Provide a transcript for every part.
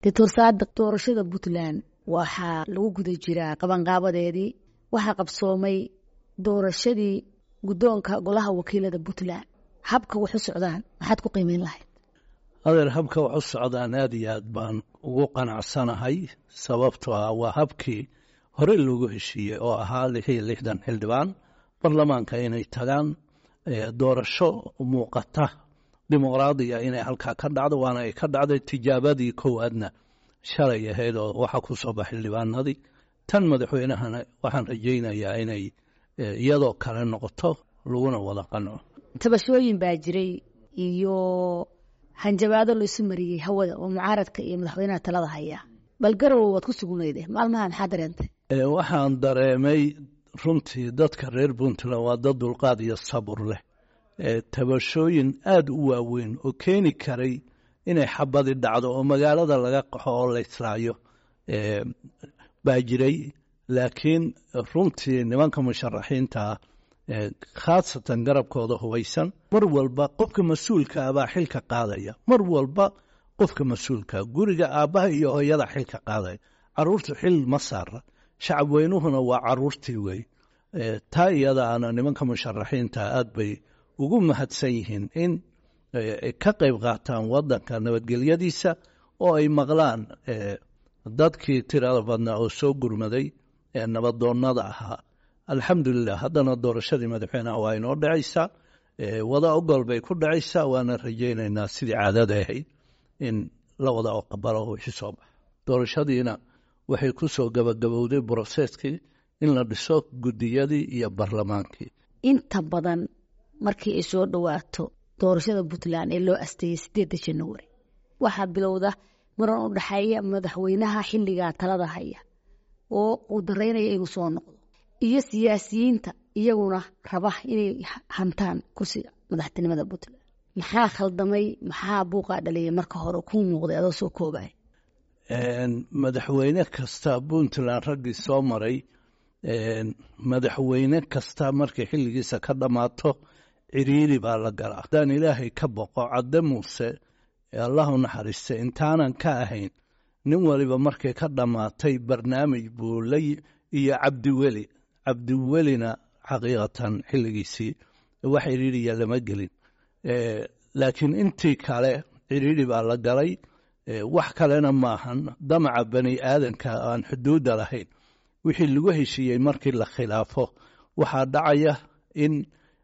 doctor saadiq doorashada puntland waxaa lagu guda jiraa qabanqaabadeedii waxaa qabsoomay doorashadii guddoonka golaha wakiilada puntland habka wax u socdaan maxaad ku qiimeyn lahayd adeer habka wax u socdaan aad iyo aad baan ugu qanacsanahay sababtoo ah waa habkii hore loogu heshiiyey oo ahaa lix iyo lixdan xildhibaan baarlamaanka inay tagaan doorasho muuqata dimuqraadiya inay halkaa ka dhacdo waana ay ka dhacday tijaabadii koowaadna shalay ahayd oo waxaa ku soo baxay xildhibaanadii tan madaxweynahana waxaan rajaynayaa inay iyadoo kale noqoto laguna wada qanco tabashooyin baa jiray iyo hanjabaado laisu mariyey hawada oo mucaaradka iyo madaxweynaha talada haya bal garow waad ku sugnayde maalmaha maxaa dareentay waxaan dareemay runtii dadka reer puntland waa dad dulqaad iyo sabur leh tabashooyin aada u waaweyn oo keeni karay inay xabadi dhacdo oo magaalada laga qaxo oo la israayo baa jiray laakiin runtii nimanka musharaxiintaa khaasatan garabkooda hubaysan mar walba qofka mas-uulka ah baa xilka qaadaya mar walba qofka mas-uulka guriga aabbaha iyo hooyada xilka qaadaya caruurtu xil ma saara shacab weynuhuna waa caruurtii wey taa iyadaana nimanka musharaxiinta aad bay ugu mahadsan yihiin in ka qayb qaataan wadanka nabadgelyadiisa oo ay maqlaan dadkii tirada badnaa oo soo gurmaday ee nabadoonnada ahaa alxamdulilah haddana doorashadii madaxweyneha waa inoo dhacaysaa wada ogol bay ku dhacaysaa waana rajaynaynaa sidii caadada ahayd in la wada oqbalo wixii soo baxa doorashadiina waxay ku soo gabagabowday broseskii in la dhiso guddiyadii iyo barlamaankii inta badan markii ay soo dhowaato doorashada puntland ee loo asteeyey sideedda januari waxaa bilowda muran u dhexeeya madaxweynaha xilligaa talada haya oo uu daraynaya inuu soo noqdo iyo siyaasiyiinta iyaguna raba inay hantaan kursiga madaxtinimada puntland maxaa khaldamay maxaa buuqaa dhaliyay marka hore kuu muuqday adoo soo koobay madaxweyne kasta puntland raggii soo maray madaxweyne kasta markay xilligiisa ka dhammaato ciriiri baa la galaa haddaan ilaahay ka boqo cadde muuse allahu naxariiste intaanan ka ahayn nin waliba markay ka dhammaatay barnaamij buu la iyo cabdiweli cabdiwelina xaqiiqatan xilligiisii wax ciriiriya lama gelin laakiin intii kale ciriiri baa la galay wax kalena maahan damaca bani aadanka aan xuduudda lahayn wixii lagu heshiiyey markii la khilaafo waxaa dhacaya in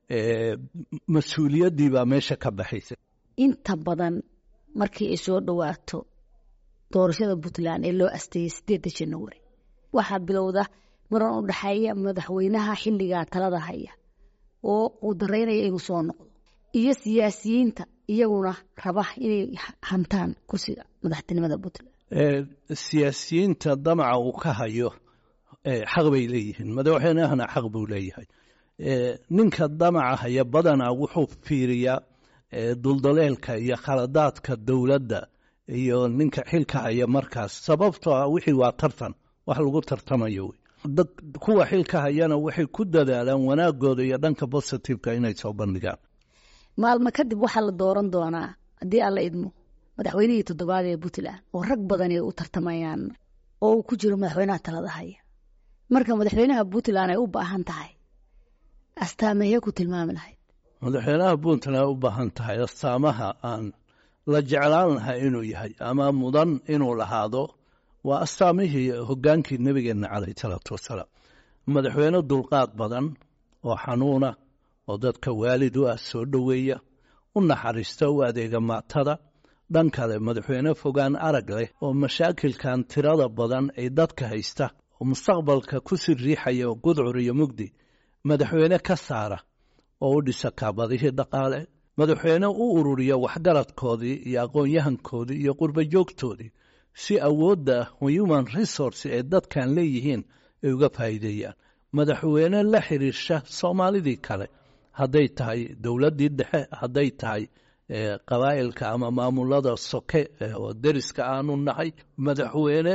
mas-uuliyaddii baa meesha ka baxaysa inta badan markii ay soo dhowaato doorashada puntland ee loo asteeyey sideedda januari waxaa bilowda muran u dhexeeya madaxweynaha xilligaa talada haya oo uu daraynaya inuu soo noqdo iyo siyaasiyiinta iyaguna raba inay hantaan kursiga madaxtinimada puntland siyaasiyiinta damaca uu ka hayo xaq bay leeyihiin madaxweynahana xaq buu leeyahay ninka damaca haya badanaa wuxuu fiiriyaa duldaleelka iyo khaladaadka dowladda iyo ninka xilka haya markaas sababtoo ah wixii waa tartan wax lagu tartamayo wey kuwa xilka hayana waxay ku dadaalaan wanaagooda iyo dhanka bositiveka inay soo bandhigaan maalmo kadib waxaa la dooran doonaa haddii alla idmo madaxweynihii toddobaad ee puntland oo rag badan ay u tartamayaan oo uu ku jiro madaxweynaha talada haya marka madaxweynaha puntland ay u baahan tahay astaamahee ku tilmaami lahayd madaxweynaha puntland ay u baahan tahay astaamaha aan la jeclaan lahaa inuu yahay ama mudan inuu lahaado waa astaamihii hogaankii nebigeenna caleyh salaatu wasalaam madaxweyne dulqaad badan oo xanuuna oo dadka waalid u ah soo dhoweeya u naxariista u adeega maatada dhan kale madaxweyne fogaan arag leh oo mashaakilkan tirada badan ay dadka haysta oo mustaqbalka ku sii riixaya oo gudcur iyo mugdi madaxweyne ka saara oo u dhisa kaabadihii dhaqaale madaxweyne u ururiya waxgaradkoodii iyo aqoon-yahankoodii iyo qurba joogtoodii si awoodda human resource ee dadkan leeyihiin ay uga faa'iideeyaan madaxweyne la xiriirsha soomaalidii kale hadday tahay dowladdii dhexe hadday tahay qabaa'ilka ama maamulada soke oo deriska aanu nahay madaxweyne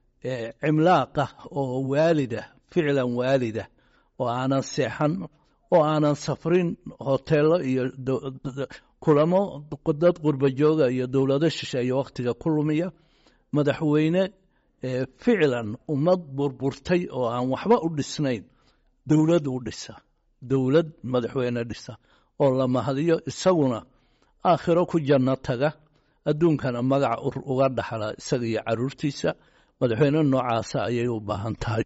cimlaaqa oo waalida ficlan waalida oo aanan seexan oo aanan safrin hoteelo iyo kulamo dad qurba jooga iyo dowlado shisheeye wakhtiga ku lumiya madaxweyne ficlan ummad burburtay oo aan waxba u dhisnayn dowlad u dhisa dowlad madaxweyne dhisa oo la mahadiyo isaguna aakhiro ku janno taga adduunkana magac uga dhaxla isaga iyo caruurtiisa madaxweyne noocaasa ayay u baahan tahay